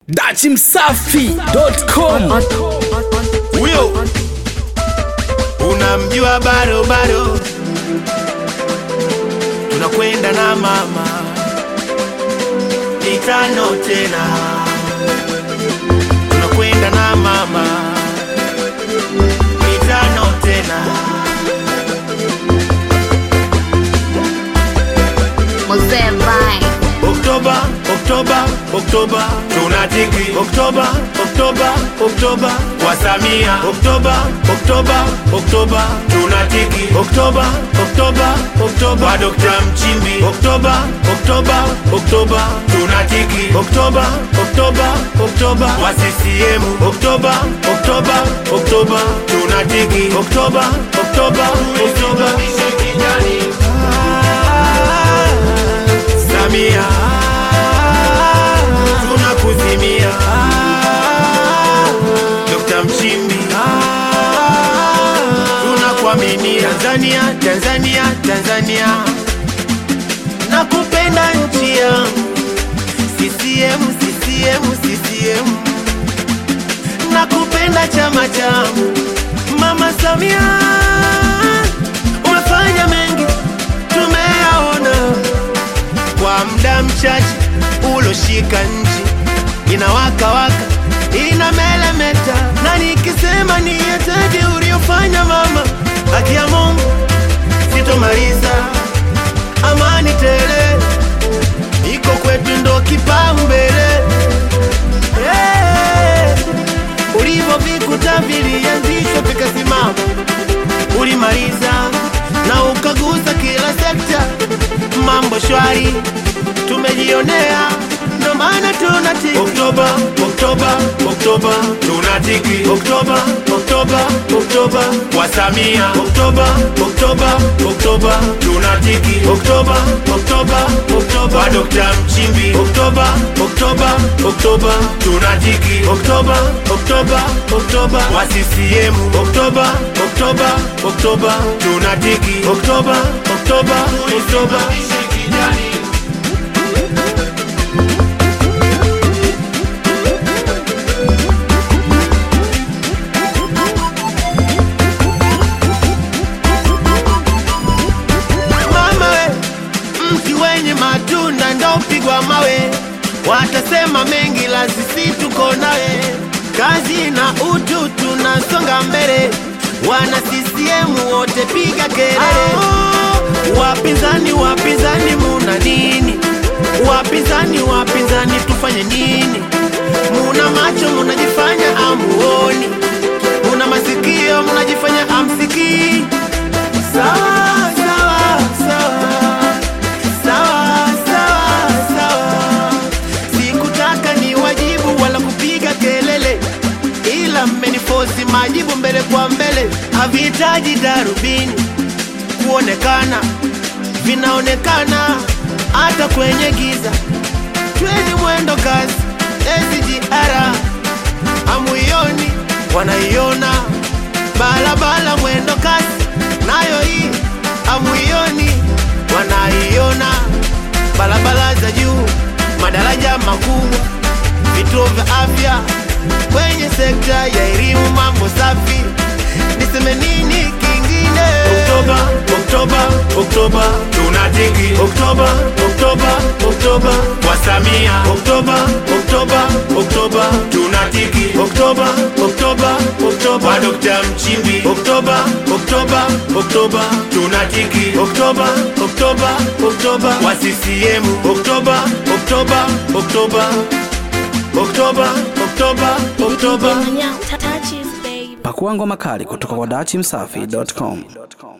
dachimsafi.com huyo unamjua bado bado tunakwenda na mama mitano tena tunakwenda na mama mitano tena Mzee Vine. Oktoba, Oktoba, Oktoba, tunatiki Oktoba, Oktoba, Oktoba kwa Samia. Oktoba, Oktoba, Oktoba, tunatiki Oktoba, Oktoba, Oktoba kwa Dr. Mchimbi. Oktoba, Oktoba, Oktoba, tunatiki Oktoba, Oktoba, Oktoba kwa CCM. Oktoba, Oktoba, Oktoba, tunatiki Oktoba, Oktoba, Oktoba. Ah, Samia tunakuzimia Dr. Mchimbi tunakuaminia Tanzania, Tanzania, Tanzania nakupenda nchi yangu CCM, CCM, CCM nakupenda chama changu Mama Samia umefanya mengi tumeyaona kwa muda mchache uloshika nchi inawaka waka inamelemeta, na nikisema ni yataje uliofanya mama, haki ya Mungu sitomaliza. Amani tele iko kwetu, ndo kipaumbele. Hey, ulivyovikuta vilianzishwa vikasimama, ulimaliza na ukagusa kila sekta, mambo shwari tumejionea, ndo maana tunatiki Oktoba, Oktoba, Oktoba, tunatiki Oktoba, Oktoba, Oktoba kwa Samia. Oktoba, Oktoba, Oktoba, tunatiki Oktoba, Oktoba, Oktoba kwa Dr. Mchimbi. Oktoba, Oktoba, Oktoba, tunatiki Oktoba, Oktoba, Oktoba kwa CCM. Oktoba, Oktoba, Oktoba, tunatiki Oktoba, Oktoba, Oktoba. mama we, mti wenye matunda ndo upigwa mawe. Watasema mengi, la sisi tuko nawe, kazi na utu, tunasonga mbele. Wana CCM wote piga kelele. Wapinzani, wapinzani, muna nini? Wapinzani, wapinzani, tufanye nini? Muna macho, munajifanya amuoni, muna masikio, munajifanya amsikii. Sawa, sawa, sawa. Sawa, sawa, sawa. Sikutaka ni wajibu wala kupiga kelele, ila mmenifosi majibu mbele kwa mbele. Havihitaji darubini kuonekana, vinaonekana hata kwenye giza. Tweni mwendo kasi SGR hamuioni, wanaiona barabara mwendo kasi, nayo hii hamuioni, wanaiona barabara za juu, madaraja makubwa, vituo vya afya, kwenye sekta ya elimu, mambo safi. Niseme nini kingine? Oktoba, Oktoba, Oktoba, tunatiki Oktoba, Oktoba, Oktoba kwa Samia. Oktoba, Oktoba, Oktoba, tunatiki Oktoba, Oktoba, Oktoba kwa Dr. Mchimbi. Oktoba, Oktoba, Oktoba, tunatiki Oktoba, Oktoba, Oktoba kwa CCM. Oktoba, Oktoba, Oktoba, Oktoba, Oktoba, Oktoba. pakua ngoma kali kutoka kwa dachimsafi.com